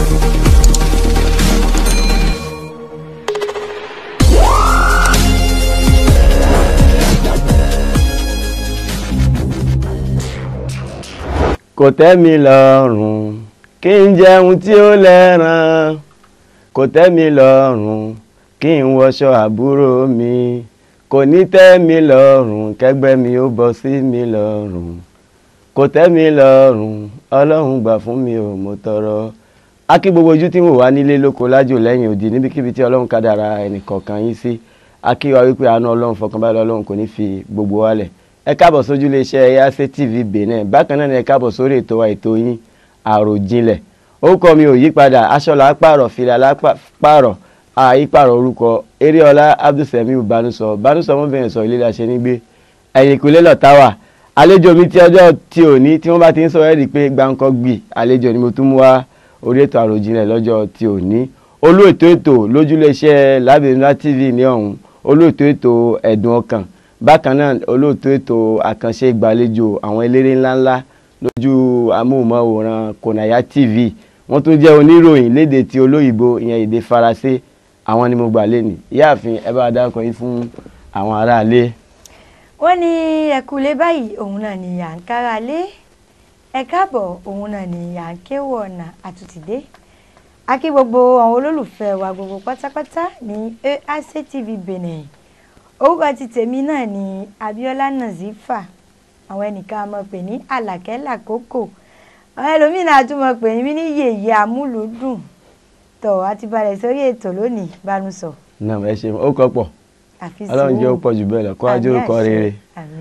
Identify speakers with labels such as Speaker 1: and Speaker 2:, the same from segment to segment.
Speaker 1: kò tẹ́ mi lọ́rùn kí n jẹun tí ó lẹ́ran kò tẹ́ mi lọ́rùn kí n wọṣọ àbúrò mi kò ní tẹ́ mi lọ́rùn kẹ́gbẹ́ mi ó bọ́ sí mi lọ́rùn kò tẹ́ mi lọ́rùn ọlọ́run gbà fún mi ò mo tọrọ a kí gbogbo ojú tí mo wà nílé lóko lájò lẹ́yìn òdì níbikíbi tí ọlọ́run kádàrá ẹnìkọ̀ọ̀kan yín sí a kí wa wípé àánú ọlọ́run fọkànbalẹ̀ ọlọ́run kò ní fi gbogbo wálẹ̀ ẹ káàbọ̀ sójú iléeṣẹ́ Yace TV Benin bákan náà ni ẹ káàbọ̀ sórí ètò wa ètò yín àròjinlẹ̀ orúkọ mi ò yí padà aṣọ là á pààrọ̀ fìlà là á pààrọ̀ àyípààrọ̀ orúkọ eréọlá abdulsamiu banusọ banusọ ọmọbìnrin sọ ilé ìlàṣẹ nígbé ẹ̀yìn ìkúlẹ̀ lọ́tà wà àlejò mi ti ọjọ́ tí ò ní tí wọ́n bá ti ń sọ ẹ́ rí i pé gbáǹkọ́ gbì àlejò ni mo tún mú wá orí ètò àròjinlẹ̀ lọ́jọ́ tí ò ní olú ètò ètò lójúléeṣẹ́ lábẹ́nulá TV ní ọ̀hún olú ètò ètò ẹ̀dùn ọkàn bákan náà olóòtú ètò àkànṣe ìgbàlejò àwọn eléré ńláńlá lójú amóhùnmáwòrán Konaya TV wọ́n tún jẹ́ oníròyìn léde ti olóyìnbó ìyẹn èdè faransé àwọn ni mo gbà lẹ́nu ìyáàfin ẹ bá dákọ yín fún àwọn aráalé.
Speaker 2: wọ́n ní ẹ̀kúlé báyìí òun náà ni à ń kára lé ẹ káàbọ̀ òun náà ni à ń kéwọ̀ ọ̀nà àtúntìdé a kí gbogbo àwọn olólùfẹ́ wa gbogbo pátápátá ní Yace TV Benin orúkọ ti tèmi náà ni Abíọ́lá Nazifa àwọn ẹnìkan mọ̀ pé ní Àlàkẹ́ Làkókò àwọn ẹlòmíràn a tún mọ̀ pé ní yèyé amúlùúdùn tọ̀ àti balẹ̀ sórí ètò lónìí bánúsọ.
Speaker 1: náà ẹ ṣeun ó kọ pọ̀ Ọlọ́run jẹ́ ó pọ̀ jù bẹ́ẹ̀ lọ kó ajé orúkọ rere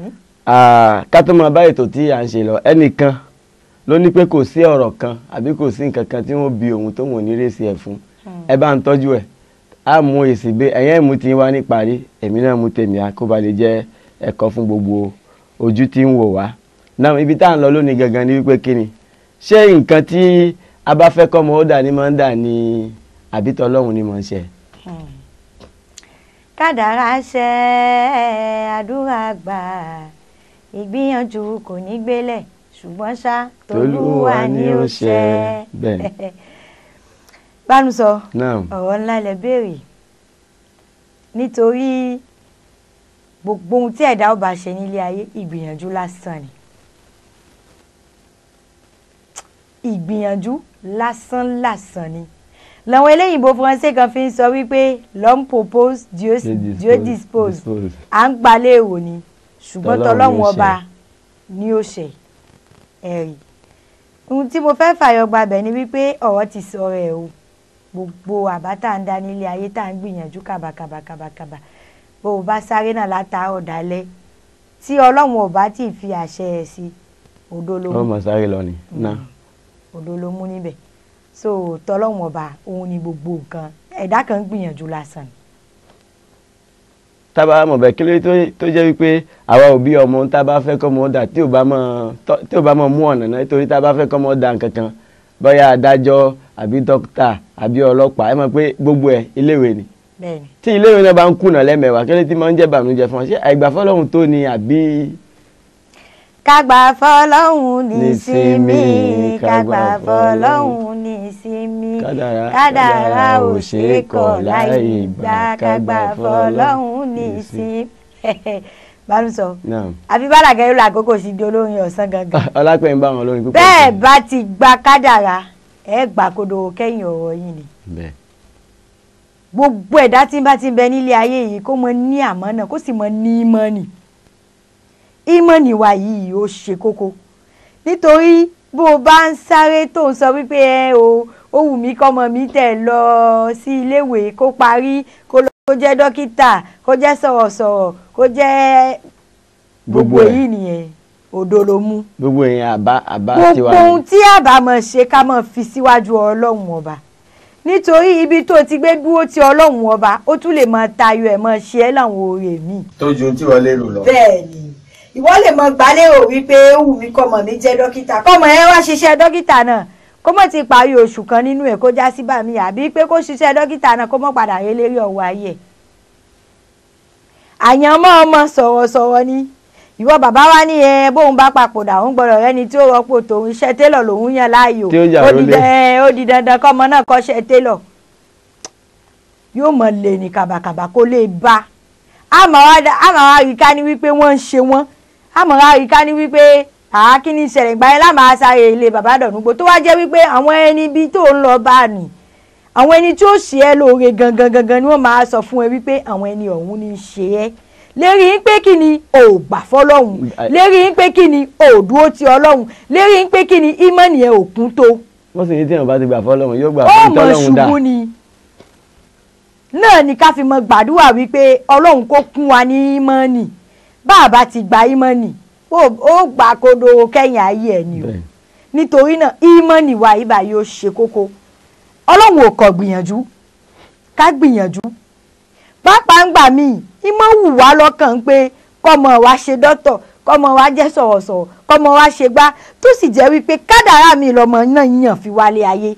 Speaker 1: ká tó máa bá ètò tí à ń ṣe lọ ẹnìkan ló ní pé kò sí ọ̀rọ̀ kan àbí kò sí nǹkan kan tí wọ́n bi òun tó wọ́n ní rèsì ẹ̀ fún ẹ bá ń tọ́jú ẹ̀ a mú èsì gbé ẹ̀yẹ́ ìmú ti wá ní parí èmi náà mú tèmi á kó ba lè jẹ́ ẹ̀kọ́ fún gbogbo ojú tí ń wò wá. náà ibi tá à ń lọ lónìí gangan ni wípé kí ni ṣé nǹkan tí a bá fẹ́ kọ́ ọmọ ó dà ní máa ń dà ní àbítọ́ ọlọ́run ni mò ń ṣe.
Speaker 2: kádàrá ṣe àdúrà gbà ìgbìyànjú kò ní gbélẹ̀ ṣùgbọ́n ṣá tolúwa ni ó ṣe
Speaker 1: bẹ́ẹ̀
Speaker 2: bánusọ
Speaker 1: Naam.
Speaker 2: ọ̀rọ̀ ńlá lẹ béèrè nítorí gbogbo ohun tí ẹ̀dá ó bá ṣe nílé ayé ìgbìyànjú lásán ni ìgbìyànjú lásán lásán ni làwọn eléyìnbó faransé kan fi ń sọ wípé l'homme propose Dieu, Dieu dispose à ń gbalẹ̀ èrò ni ṣùgbọ́n tọlọ́run ọba ni ó ṣe ẹ̀rí ohun tí mo fẹ́ fàyọ gbabẹ̀ ni wípé ọ̀rọ̀ ti sọ̀rọ̀ ẹ̀ o gbogbo àbá tá à ń dá nílé ayé tá à ń gbìyànjú kàbàkàbàkàbàkàbà bó o bá sáré náà látàárọ̀ dalẹ́ tí ọlọ́run ò bá tí ì fi àṣẹ ẹ̀ sí odó ló
Speaker 1: wọ́n
Speaker 2: mú
Speaker 1: mọ̀ sáré lọ ni. náà
Speaker 2: odó ló mú níbẹ̀ so tọlọ́run ọba òun ni gbogbo nǹkan ẹ̀dá kan ń gbìyànjú lásán ni.
Speaker 1: tábà mọ̀ bẹ́ẹ̀ kí ló dé tó- tó jẹ́ wípé àwa òbí ọmọ tá a bá fẹ́ kọ́ ọmọ dà tí ò bá mọ̀ tọ́- tí ò bá mọ̀ mú ọ̀nà náà nítorí tá a bá fẹ́ kọ́ ọmọ dà nǹkan kan bóyá adájọ́ àbí dókítà àbí ọlọ́pàá ẹ mọ̀ pé gbogbo ẹ̀ iléèwé ni
Speaker 2: bẹ́ẹ̀ni
Speaker 1: tí iléèwé náà bá ń kùnà lẹ́mẹ̀wá kí ló tí máa ń jẹ́ bànújẹ́ fún ọ ṣé àìgbàfọ́lọ́hún tó ni àbí
Speaker 2: kágbà fọlọ́hún ní
Speaker 1: Nísinmi,
Speaker 2: sinmi kágbà
Speaker 1: kágbà
Speaker 2: fọlọ́hún ní sinmi
Speaker 1: Kádàrá-
Speaker 2: kádàrá ò ṣe é kọ̀ láì gbà kágbà fọlọ́hún ní
Speaker 1: ní
Speaker 2: sinmi. bánúsọ
Speaker 1: náà
Speaker 2: àbí bàlàgẹ́ ló àkókò sí di olórin ọ̀sán gangan
Speaker 1: ọlápẹ̀ ń bá wọn lórí púpọ̀
Speaker 2: bẹ́ẹ̀ bá ti gba kádàrá ẹ gbà kodo kẹ́yìn ọ̀rọ̀ yìí ni
Speaker 1: bẹ́ẹ̀
Speaker 2: gbogbo ẹ̀dá tí ń bá ti ń bẹ nílé ayé yìí kó mọ ní àmánà kó sì mọ ní ìmọ̀nì ìmọ̀nì wa yìí ó ṣe kókó nítorí bó o bá ń sáré tó ń sọ wípé ẹ o ó wù mí kọ́mọ mi tẹ̀ lọ sí iléèwé kó parí kó lọ kó jẹ́ dókítà kó jẹ́ sọ̀rọ̀sọ̀rọ̀ kó jẹ́ gbogbo
Speaker 1: Gbogbo ẹ̀.
Speaker 2: èyí nìyẹn òdo ló mú
Speaker 1: gbogbo èèyàn àbá àbá tiwa
Speaker 2: gbogbo ohun tí àbá mọ̀ ṣe ká mọ̀ fi síwájú ọlọ́run ọba nítorí ibi tó ti gbé dúró ti ọlọ́run ọba ó tún lè mọ tayọ ẹ̀ mọ ṣe é láwọn oore míì.
Speaker 1: tó ju tí wọ́n lérò lọ.
Speaker 2: bẹ́ẹ̀ ni ìwọ lè mọ gbálérò wípé ó wù mí kọ́mọ mi jẹ́ dókítà kọ́mọ ẹ wá ṣiṣẹ́ dókítà náà kó mọ̀ ti parí oṣù kan nínú ẹ̀ kó já sí bàmí àbí pé kó ṣiṣẹ́ dókítà náà kó mọ̀ padà rí lérí ọ̀wọ́ ayé ẹ̀ àyànmọ́ ọmọ sọ̀rọ̀sọ̀rọ̀ ni ìwọ bàbá wa ní ẹ bóun bá papòdà òun gbọ́dọ̀ rẹ́ni tí ó rọ́pò tòun iṣẹ́ télọ̀ lòun yàn láàyò
Speaker 1: Tí ó jà
Speaker 2: ó di
Speaker 1: lólè.
Speaker 2: dan- ẹ, ó di dandan kọ́mọ náà kọ́ṣẹ́ télọ̀ yóò mọ̀ lè ní kàbàkàbà kó lè bá àmọ́ wá dá- àmọ́ wá rí ká ní wípé wọ́n ń ṣe wọ́n àmọ́ wá rí ká ní wípé àá kí ni ìṣẹ̀lẹ̀ ìgbà yẹn lámàá sáré ilé bàbá dọ̀nùgbò tó wá jẹ́ wípé àwọn ẹni bíi tó ń lọ bá nì àwọn ẹni tí ó ṣe ẹ́ lóore gangan gangan ni wọ́n máa sọ fún ẹ wípé àwọn ẹni ọ̀hún ní í ṣe ẹ́ lérí yín pé kí ni ò gbà fọlọ́hún lérí yín pé kí ni ò dúró ti ọlọ́hún lérí yín pé kí ni ìmọ̀nì ẹ̀ ò kún tó
Speaker 1: wọ́n sì ní tí èèyàn bá ti gbà fọ́lọ́run yóò gbà
Speaker 2: ó
Speaker 1: fún
Speaker 2: mọ̀
Speaker 1: tọ́lọ́run dà
Speaker 2: ṣubú ni náà ni ká fi mọ gbàdúrà wípé ọlọ́run kó kún wa ní ìmọ̀nì bá a bá ti gba ìmọ̀nì ó ó gbà kodo kẹ́yìn ayé ẹ̀ ni o
Speaker 1: Bẹ́ẹ̀.
Speaker 2: nítorí náà ìmọ̀nì wa ibà yóò ṣe kókó ọlọ́run ò kọ̀ gbìyànjú ká gbìyànjú pápá ń gbà míì ìmọ̀ wù wá lọ́kàn pé kọ́mọ wa ṣe dọ́tọ̀ kọ́mọ wa jẹ́ sọ̀rọ̀sọ̀rọ̀ kọ́mọ wa ṣe gbá tó sì jẹ́ wípé kádàrá mi lọ́mọ náà yàn fi wálé ayé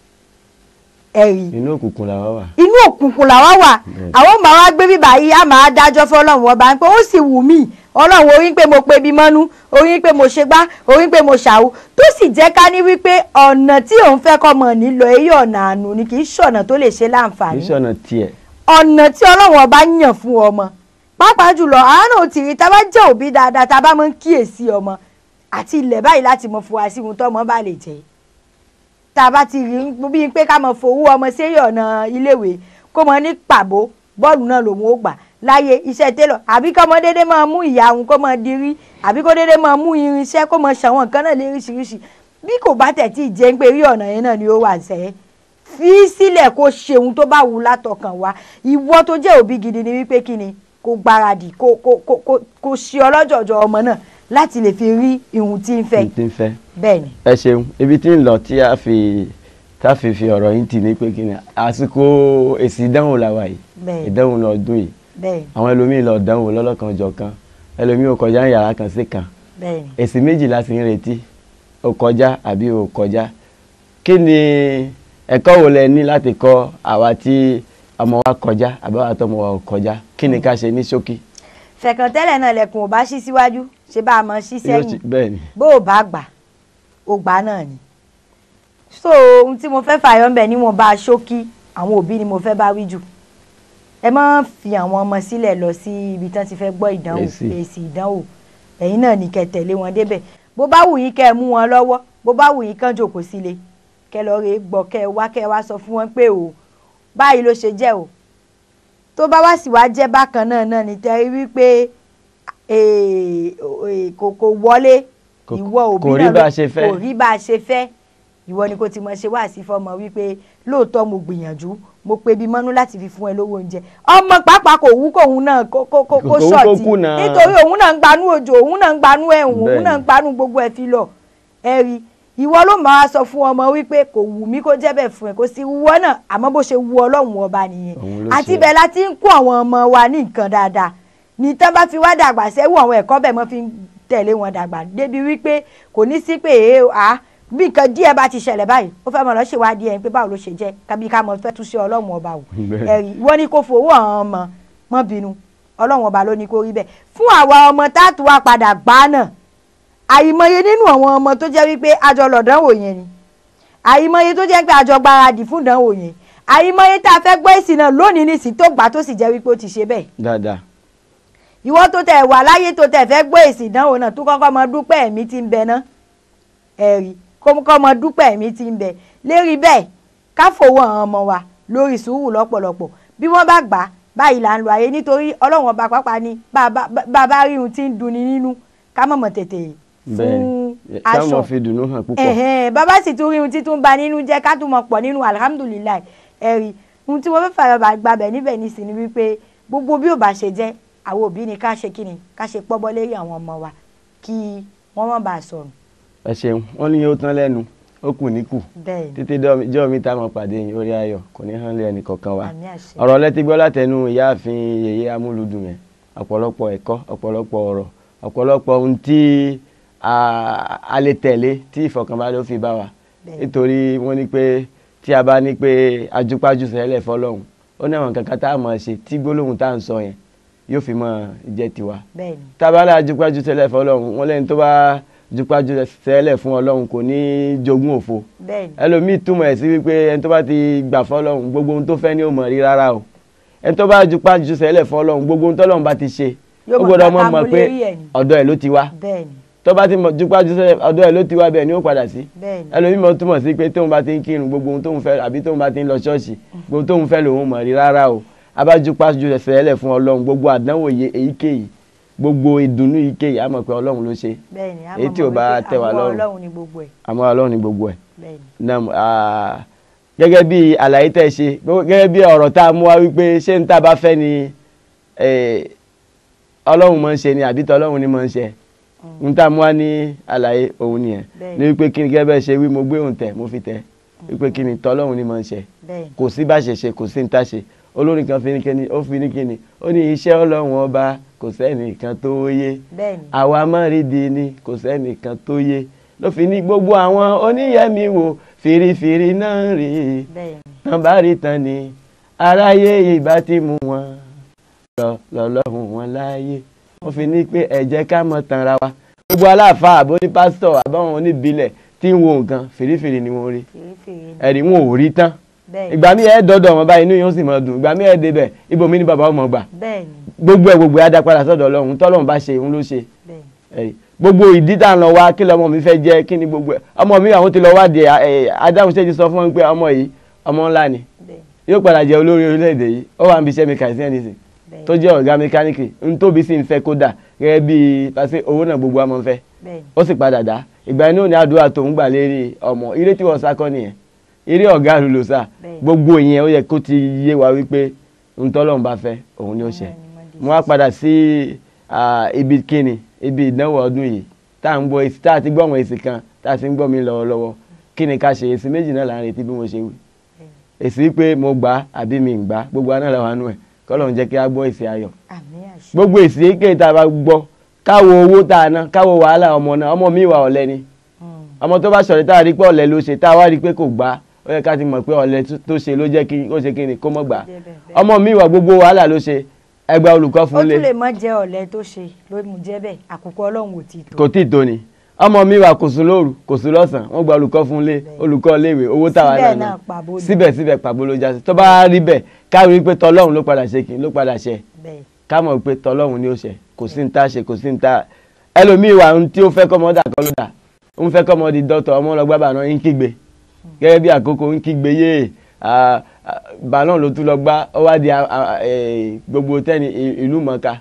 Speaker 2: ẹ̀rí
Speaker 1: inú òkùnkùn làwa wà
Speaker 2: inú òkùnkùn làwa wà
Speaker 1: Bẹ́ẹ̀.
Speaker 2: àwọn máa wá gbé bíbá yìí á máa dájọ́ fọlọ́run ọba pé ó sì wù mí ọlọ́run orí pé mo pe bí mọ́nú orí pé mo ṣe gbá orí pé mo ṣàwó tó sì jẹ́ ká ní wípé ọ̀nà tí òun fẹ́ kọ́ mọ̀ nílò èyí ọ̀nà àánú ni kì í ṣọ̀nà tó lè ṣe
Speaker 1: kì í
Speaker 2: láǹfààní
Speaker 1: ṣọ̀nà tiẹ̀
Speaker 2: ọ̀nà tí ọlọ́run ọba yàn fún ọmọ pàápàá jùlọ àánú ti rí tá a bá jẹ́ òbí dáadáa tá a bá máa ń kíyèsí ọmọ àti ilẹ̀ báyìí láti mọ fún wa sí ohun tọ́mọ bá lè jẹ́ tá a bá ti rí bí pé ká mọ fowó ọmọ sérí ọ̀nà iléèwé kó mọ ní pàbó bọ́ọ̀lù náà lòun ó gbà láyé iṣẹ́ télọ̀ àbí kọ́mọ déédéé máa mú ìyá òun kó mọ dirí àbí kó déédéé máa mú irinṣẹ́ kó mọ ṣàwọn nǹkan náà léríṣiríṣi bí kò bá tẹ̀ tí ì jẹ́ pé rí ọ̀nà yẹn náà ni ó wà sẹ́yìn fi sílẹ̀ kó ṣe ohun tó bá wù ú látọkàn wá ìwọ tó jẹ́ òbí gidi ni wípé kí ni kó gbáradì kó kó kó kó kó ṣe ọlọ́jọ̀jọ̀ ọmọ náà láti lè fi rí ihun tí ń fẹ́
Speaker 1: n ti ń fẹ́
Speaker 2: bẹ́ẹ̀ ni.
Speaker 1: ẹ ṣeun ibi tí ń lọ tí a fi tá a fi fi ọ̀rọ̀ yín tì ní pé kí ni àsìkò èsì ìdánwò làwà yìí
Speaker 2: bẹ́ẹ̀
Speaker 1: ìdánwò ní ọdún yìí
Speaker 2: bẹ́ẹ̀
Speaker 1: àwọn ẹlòmíín lọ dánwò lọ́lọ́kan jọ̀kan ẹlòmíín ò kọjá ní yàrá kan sí kan
Speaker 2: bẹ́ẹ̀ ni.
Speaker 1: èsì méjì la sì ń retí ó kọjá àbí ó kọjá kí ni ẹ̀kọ́ wo lẹ ní láti kọ́ àwa tí ọmọ wa kọjá àbáwá tọmọ wa ò kọjá kí ni ká ṣe ní ṣókí.
Speaker 2: fẹ̀kàn tẹ́lẹ̀ náà lẹ̀kùn ò bá ṣí síwájú ṣe bá a mọ̀ ṣí
Speaker 1: Yóò
Speaker 2: sẹ́yìn
Speaker 1: ti- bẹ́ẹ̀ ni
Speaker 2: bó o bá gbà ó gbà náà ni. so ohun tí mo fẹ́ fàyọ ń bẹ̀ ni mo bá a ṣókí àwọn òbí ni mo fẹ́ bá wí jù ẹ má fi àwọn ọmọ sílẹ̀ lọ sí ibi tán ti fẹ́ gbọ́ ìdánwò
Speaker 1: Èsì.
Speaker 2: èsì ìdánwò ẹ̀yin náà ní kẹ́ tẹ̀lé wọn débẹ̀ bó bá wù yín kẹ́ ẹ mú wọn lọ́wọ́ bó bá wù yín kán jòkó sílé kẹ́ lọ rè é gbọ́ kẹ́ ẹ wá kẹ́ ẹ wá sọ fún wọn pé o báyìí ló ṣe jẹ́ o tó bá wá sì wá jẹ́ bákan náà náà ní tẹ́rí wípé eh, eh, kò kò wọlé
Speaker 1: Kò-
Speaker 2: ìwọ òbí
Speaker 1: kò rí
Speaker 2: náà
Speaker 1: bá
Speaker 2: ló-
Speaker 1: a ṣe fẹ́.
Speaker 2: kò rí bá a ṣe fẹ́ ìwọ ni kò ti mọ̀ ṣe wá sí fọmọ wípé lóòótọ́ mo gbìyànjú mo pe bí mọ́nú láti fi fún ẹ lówó oúnjẹ ọmọ pàápàá kò wú kóun náà kó kó kó
Speaker 1: Kò
Speaker 2: kó
Speaker 1: wú kó
Speaker 2: ṣọ̀tì
Speaker 1: kùnà.
Speaker 2: nítorí òun náà ń gbanú òjò òun náà ń gbanú ẹ̀hún òun
Speaker 1: Bẹ́ẹ̀ni.
Speaker 2: náà ń gbanú gbogbo ẹ̀ fi lọ ẹ rí ìwọ ló máa sọ fún ọmọ wípé kò wù mí kó jẹ́ bẹ́ẹ̀ fún ẹ kò sí wúwọ́ náà àmọ́ bó ṣe wù ọlọ́run ọba nìyẹn
Speaker 1: Òun ló
Speaker 2: àti
Speaker 1: ṣe.
Speaker 2: bẹ́ẹ̀ la ti ń kó àwọn ọmọ wa ní nǹkan dáadáa ní tán bá fi wá dàgbà sẹ́wọ́ àwọn ẹ̀kọ́ bẹ́ẹ̀ mọ́ fi ń tẹ̀lé wọn dàgbà débi wípé kò ní sí pé èé à bí nǹkan díẹ̀ bá ti ṣẹlẹ̀ báyìí ó fẹ́ mọ̀ lọ́ ṣèwádìí ẹ̀ pé báwo ló ṣe jẹ́ kábí ká mọ̀ fẹ́ tún ṣe ọlọ́run ọba wò
Speaker 1: Bẹ́ẹ̀.
Speaker 2: ẹ̀rí wọ́n ní kó fowó àwọn ọmọ mọ́ bínú ọlọ́run ọba ló ní kó rí bẹ́ẹ̀ fún àwa ọmọ táàtù wa padà gbá náà àìmọye nínú àwọn ọmọ tó jẹ́ wípé àjọ lọ̀dánwò yẹn ni àìmọye tó jẹ́ pé àjọ gbáradì fún ìdánwò yẹn àìmọye tá a fẹ́ gbọ́ èsì náà lónìí nìsí tó gbà tó sì jẹ́ wípé ó ti ṣe bẹ́ẹ̀
Speaker 1: dáadáa
Speaker 2: ìwọ tó tẹ̀ wà láyé tó tẹ̀ fẹ́ gbọ́ èsì ìdánwò náà tó kọ́kọ́ mọ dúpẹ́ ẹ̀mí tí ń bẹ ná ẹ̀rí kọ́kọ́ mọ dúpẹ́ ẹ̀mí tí ń bẹ lérí bẹ́ẹ̀ ká fowó àwọn ọmọ wa lórí sùúrù lọ́pọ̀lọpọ̀ bí wọ́n bá gbà á báyìí là ń lo ayé nítorí ọlọ́run ọba pápá ni bá a bá rí ohun tí ń dunni nínú ká mọ̀mọ́ tètè
Speaker 1: bẹ́ẹ̀
Speaker 2: fún
Speaker 1: ni táwọn
Speaker 2: aṣọ
Speaker 1: fi dùnnú hàn púpọ̀
Speaker 2: ẹ̀hẹ́n bàbá sì tún rí ohun tí tún ba nínú jẹ́ ká tún mọ̀ pọ̀ nínú alihamudulilayi ẹ̀rí ohun tí mo fẹ́ fàyọ̀ bá gbàbẹ̀ níbẹ̀ ní sí ni wípé gbogbo bí ò bá ṣe jẹ́ àwọn òbí ni ká ṣe kí ni ká ṣe pọ́bọ́ lérí àwọn ọmọ wa kí wọ́n má bàa sọnù
Speaker 1: ẹ ṣeun wọn ní ó tán lẹ́nu ó kù ní kù
Speaker 2: bẹ́ẹ̀ ni
Speaker 1: títí dọ́- jọ́ mi táwọn pàdé yín orí ayọ̀ kò ní hàn lé ẹnì kankan wa
Speaker 2: àmì àṣẹ
Speaker 1: ọ̀rọ̀ lẹ́tí gbọ́ látẹnu ìyáàfin yèyé amúlùdùn yẹn ọ̀pọ̀lọpọ̀ ẹ̀kọ́ ọ̀pọ̀lọpọ̀ ọ̀rọ̀ ọ̀pọ̀lọpọ̀ ohun tí a a lè tẹ̀lé tí ìfọ̀kànbalẹ̀ ó fi bá wa
Speaker 2: Bẹ́ẹ̀.
Speaker 1: nítorí wọ́n ní pé tí a bá ní pé ajúpájú sẹ́lẹ̀ fọlọ́hún ó ní àwọn kankan tá a máa ṣe tí gbólóhùn tá à ń sọ yẹn yóò fi máa jẹ́ tiwa
Speaker 2: bẹ́ẹ̀ni
Speaker 1: tábàlà jupájú tẹ́lẹ̀ fún ọlọ́run wọn lẹ́ni tó bá jupájú tẹ́lẹ̀ fún ọlọ́run kò ní jogún òfo
Speaker 2: bẹ́ẹ̀ni
Speaker 1: ẹlòmíì túmọ̀ ẹ̀ sí wípé ẹni tó bá ti gbà fún ọlọ́run gbogbo ohun tó fẹ́ ni ó mọ̀ rí rárá o ẹni tó bá jupájú tẹ́lẹ̀ fún ọlọ́run gbogbo ohun tọ́lọ́run bá ti ṣe
Speaker 2: Yóò
Speaker 1: ó
Speaker 2: mọ̀
Speaker 1: gbọ́dọ̀
Speaker 2: pé
Speaker 1: mọ̀ mọ̀ pé
Speaker 2: amúlérí ẹ̀ ni.
Speaker 1: ọ̀dọ̀ ẹ̀ ló ti wá
Speaker 2: bẹ́ẹ̀ni
Speaker 1: tó bá ti mọ̀ jupájú tẹ́lẹ̀ ọ̀dọ̀ ẹ̀ ló ti wá bẹ́ẹ̀ ni ó padà sí
Speaker 2: bẹ́ẹ̀ni
Speaker 1: ẹlòmíì mọ̀ túmọ̀ sí pé tóun bá ti ń kírun gbogbo ohun tóun fẹ́ àbí tóun bá ti ń lọ ṣọ́ọ̀ṣì gbogbo ohun tóun fẹ́ lòun mọ̀ rí rárá o abájúpájú ẹsẹ̀ ẹlẹ̀ fún ọlọ́run gbogbo àdánwò yẹ èyíkéyìí gbogbo ìdùnnú èyíkéyìí á mọ̀ pé ọlọ́run ló ṣe
Speaker 2: bẹ́ẹ̀ni a
Speaker 1: èyí
Speaker 2: mọ̀
Speaker 1: tí ò
Speaker 2: mọ̀
Speaker 1: bá
Speaker 2: wípé
Speaker 1: tẹ́ wa
Speaker 2: àwọn
Speaker 1: lọ́rùn.
Speaker 2: ọlọ́run ni gbogbo ẹ̀
Speaker 1: àmọ́ ọlọ́run ni gbogbo ẹ̀
Speaker 2: bẹ́ẹ̀ni
Speaker 1: Nam, ah, gẹ́gẹ́ bí àlàyé tẹ́ ṣe gbogbo- gẹ́gẹ́ bí ọ̀rọ̀ tá a mú wá wípé ṣé n tá a bá fẹ́ ni eh, ọlọ́run máa ń ṣe ni àbí tọ́lọ́run ni máa ń ṣe n tá a mú wá ní àlàyé òun nìyẹn
Speaker 2: Bẹ́ẹ̀ni.
Speaker 1: ní wípé kí ni gẹ́gẹ́ bẹ́ẹ̀ ṣe wí mo gbé òun tẹ̀ mo fi tẹ̀ wípé kí ni tọ́lọ́run ni máa ń ṣe
Speaker 2: bẹ́ẹ̀ni
Speaker 1: kò sí bá ṣe ṣe kò sí ní tá ṣe olórin kan fi ní kíni ó fi ní kíni ó ní iṣẹ́ ọlọ́run ọba kò sẹ́nìkan tó yé
Speaker 2: bẹ́ẹ̀ni
Speaker 1: àwa mọ́rìndì ni kò sẹ́nìkan tó yé ló fi ní gbogbo àwọn oníyẹ̀mí wo fìrìfìrì náà rí i
Speaker 2: bẹ́ẹ̀ni
Speaker 1: tán bá rí tán ni aráyé ìbá ti mú wọn lọ lọ́lọ́run wọn láàyè wọ́n fi ní pé ẹ jẹ́ ká mọ̀ tanra wa gbogbo aláàfáà àbó ní pásítọ̀ àbáwọn oníbílẹ̀ tí ń wo nǹkan fìrìfìrì ni wọ́n rí
Speaker 2: fèrèfèrè ni
Speaker 1: ẹ̀rí wọn ò rí tán
Speaker 2: bẹ́ẹ̀ni
Speaker 1: ìgbà mi ẹ̀ dọ́dọ̀ wọn báyìí inú yóò sì máa dùn ìgbà mi ẹ̀ débẹ̀ ibòmí ni bàbá ọmọ gbà
Speaker 2: bẹ́ẹ̀ni
Speaker 1: gbogbo ẹ̀ gbogbo ẹ̀ á dá padà sọ́dọ̀ ọlọ́run tọ́lọ́run bá ṣe òun ló ṣe
Speaker 2: bẹ́ẹ̀ni
Speaker 1: ẹ̀rí gbogbo ìdí tá à ń lọ wá kí lọmọ mi fẹ́ jẹ́ kí ni gbogbo ẹ̀ ọmọ mi àwọn ti lọ wádìí ẹ̀ adáhùn ṣe ti sọ fún wọn pé ọmọ yìí ọmọ ńlá ni
Speaker 2: bẹ́ẹ̀ni
Speaker 1: yóò padà jẹ́ olórí orílẹ̀-èdè yìí ó wà ń bí iṣẹ́ mẹkánísì ẹnìsìn
Speaker 2: bẹ́ẹ̀ni
Speaker 1: tó jẹ́ ọ̀gá mẹkáníìkì ń tóbi sí ń fẹ́ kó dà gẹ́gẹ́ bí pàṣẹ owó náà gbogbo ọmọ ń fẹ́
Speaker 2: bẹ́ẹ̀ni
Speaker 1: ó sì padà dá ìgbà inú ní àdúrà tó ń gbà lérí ọmọ eré tí wọ́n sá kọ́ nìyẹn eré ọ̀gá ló lò sá
Speaker 2: Bẹ́ẹ̀ni.
Speaker 1: gbogbo ìyẹn ó yẹ kó ti yé wa wípé ń tọ́lọ́run bá fẹ́ òun ni ó ṣe mo wá padà sí ah, ibi kíni ibi ìdánwò ọdún yìí tá à ń gbọ́ èsì tá a ti gbọ́ àwọn èsì kan tá a ti ń gbọ́ mi lọ́wọ́lọ́wọ́ kí ni ká ṣe èsì méjì náà là ń retí bí mo ṣe wí èsì pé mo gbà á àbí mi ń gbà á gbogbo aná làwọn àánú ẹ̀ kọ́lọ́run jẹ́ kí á gbọ́ èsì ayọ̀
Speaker 2: àmì àṣẹ
Speaker 1: gbogbo èsì èké tá a bá gbọ́ káwo owó tá a ná káwo wàhálà ọmọ náà ọmọ mi wà ọ̀lẹ ni
Speaker 2: Mm.
Speaker 1: ọmọ tó bá sọ̀rọ̀ tá a rí pé ọ̀lẹ ló ṣe tá a wá rí pé kò gbà ó yẹ ká ti mọ̀ pé ọ̀lẹ tó- tó ṣe ló jẹ́ kí ó ṣe kí ni kó mọ̀ gbà
Speaker 2: Jẹ́ bẹ́ẹ̀ bẹ́ẹ̀.
Speaker 1: ọmọ mi wà gbogbo wàhálà ló ṣe ẹgbẹ́ olùkọ́
Speaker 2: ó
Speaker 1: fún lé
Speaker 2: tún lè má jẹ́ ọ̀lẹ tó ṣe ló mú jẹ́ bẹ́ẹ̀ àkókò ọlọ́run ò tí ì tó
Speaker 1: kò tí ì tó ni ọmọ mi wà kò sùn lóru kò sùn lọ́sàn wọ́n gba olùkọ́ fún lé
Speaker 2: Bẹ́ẹ̀.
Speaker 1: olùkọ́ léèwé owó táwa
Speaker 2: Síbẹ̀
Speaker 1: náà ná
Speaker 2: náà pàbó ni.
Speaker 1: síbẹ̀síbẹ̀ pàbó ló já sí tó bá rí bẹ́ẹ̀ káwé pé tọlọ́run ló padà ṣe kí ló padà ṣe
Speaker 2: bẹ́ẹ̀
Speaker 1: ká mọ̀ pé tọlọ́run ni ó ṣe kò sí ní tá a ṣe kò sí ní tá a ẹlòmíì wà ohun tí ó fẹ́ kọ́mọ dà kọ́ ló dà ó ń fẹ́ kọ́mọ di dọ́tọ̀ ọmọ lọ gbá bàná ń kígbe gẹ́gẹ́ bí àkókò ń kígbe yé ah, ah, bàná ló tún lọ gbá ó wá di ah, ah, eh, gbogbo tẹ́ni i- ìlú mọ̀ọ́ká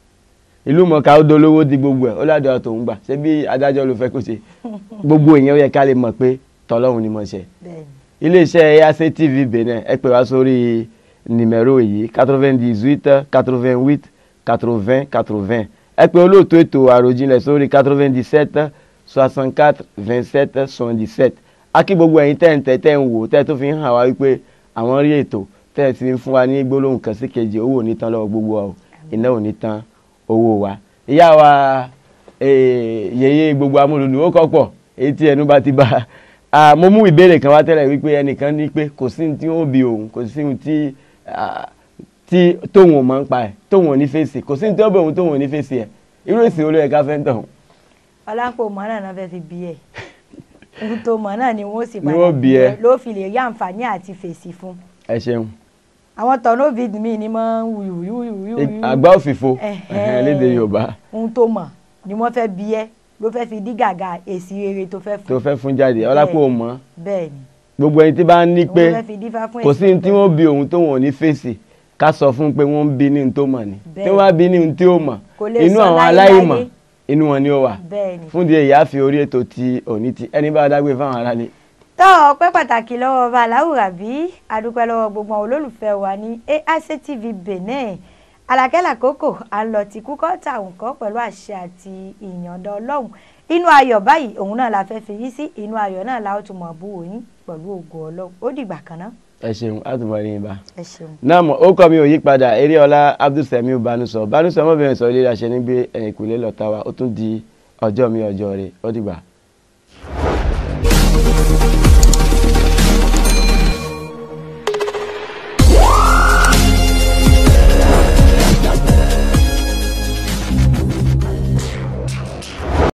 Speaker 1: ìlú mọ̀ọ́ká ó dolówó di gbogbo ẹ̀ ó ládùúgbò tó ń gbà ṣé bí adájọ́ ló fẹ́ kó ṣe gbogbo ìyẹn ó yẹ ká lè mọ̀ pé tọlọ́run ni mo ṣe
Speaker 2: bẹ́ẹ̀ ni
Speaker 1: iléeṣẹ́ EAC TV Benin ẹ pè wá sórí nìmẹ̀rọ yìí quatre-vingt-dix-huit quatre-vingt-huit quatre-vingts quatre-vingts ẹ pè olóòtú ètò àròjinlẹ̀ sórí quatre-vingt-dix-sept soixante-quatre vingt-sept soixante-dix-sept akí gbogbo ẹ̀yin tẹ́ ń tẹ́ tẹ́ ń wò tẹ́ tó fi ń hàn wá wípé àwọn rí ètò tẹ́ ẹ ti ń fún wa ní gbólóhùn kan sí kejì owó ò ní tán lọ́wọ́ gbogbo wa o iná ò ní tán owó wa ìyá wa eh, yèyé gbogbo amúlùdù ó kọ́ pọ̀ èyí tí ẹnu bá ti bá a mo mú ìbéèrè kan wá tẹ́lẹ̀ wípé ẹnìkan ní pé kò sí ní tí ó bí òun kò sí ní tí ah, tí tóun ò mọ̀ ń pa ẹ̀ tóun ò ní fèsì kò sí ní tí ó bẹ̀ òun tóun ò ní fèsì ẹ̀ irú èsì olóyè ká fẹ́ ń tàn
Speaker 2: ọlápò mọ́ náà náà fẹ́ fi bí ẹ̀ ohun tó mọ̀ náà ni wọ́n sì
Speaker 1: Ni wọ́n bí ẹ.
Speaker 2: ló fi lè rí àǹfààní àti fèsì fún
Speaker 1: ẹ ṣeun
Speaker 2: àwọn tọ̀nà vid mi ni máa ń wuyù wuyù wuyù wuyù
Speaker 1: àgbá òfìfo
Speaker 2: Ẹ̀hẹ́n.
Speaker 1: lédè Yorùbá
Speaker 2: ohun tó mọ̀ ni wọ́n fẹ́ bí ẹ́ ló fẹ́ fi dí gàgà èsì rere tó fẹ́
Speaker 1: tó
Speaker 2: fún
Speaker 1: fẹ́ fún jáde ọlápò mọ́
Speaker 2: bẹ́ẹ̀ ni
Speaker 1: gbogbo ẹni tí bá ń ní
Speaker 2: òun
Speaker 1: pé
Speaker 2: ló fẹ́ fi dífá fún
Speaker 1: kò
Speaker 2: èsì
Speaker 1: sí ní tí
Speaker 2: tó
Speaker 1: wọ́n bí òun tóun ò ní fèsì ká sọ fún pé wọ́n ń bí ní ohun tó mọ̀ ni
Speaker 2: Bẹ́ẹ̀.
Speaker 1: tí wọ́n bá bí ní ohun tí ó mọ̀
Speaker 2: Kò lè
Speaker 1: inú
Speaker 2: sọ
Speaker 1: àwọn
Speaker 2: láyé
Speaker 1: aláìmọ̀
Speaker 2: láyé.
Speaker 1: inú wọn ni ó wà
Speaker 2: bẹ́ẹ̀ ni
Speaker 1: fún di èyí á fi orí ètò ti òní ti ẹni bá dágbé fáwọn aráalé
Speaker 2: tọ́ ọpẹ́ pàtàkì lọ́wọ́ ọba aláwùrà bí adúpẹ́ lọ́wọ́ gbogbo àwọn olólùfẹ́ wa ní AIC TV Benin alákẹ́là kókò à ń lọ ti kúkọ́ tàwọn kọ́ pẹ̀lú àṣẹ àti ìyànda ọlọ́run inú ayọ̀ báyìí òun náà la fẹ́ fi yí sí inú ayọ̀ náà la ó tún mọ̀ bú wòyìn pẹ̀lú ògo ọlọ́run ó dìgbà kan náà
Speaker 1: ẹ ṣeun á tún bọ̀ ní ibà.
Speaker 2: ẹ ṣeun.
Speaker 1: náà mọ̀ ó kọ́ mi ò yí padà eréọlá abdulsamiu banusọ banusọ ọmọbìnrin sọ ilé aṣẹ nígbé ẹ̀yìnkùlé lọ́ta wa ó tún di ọjọ́ mi ọjọ́ rẹ̀ ó dìgbà.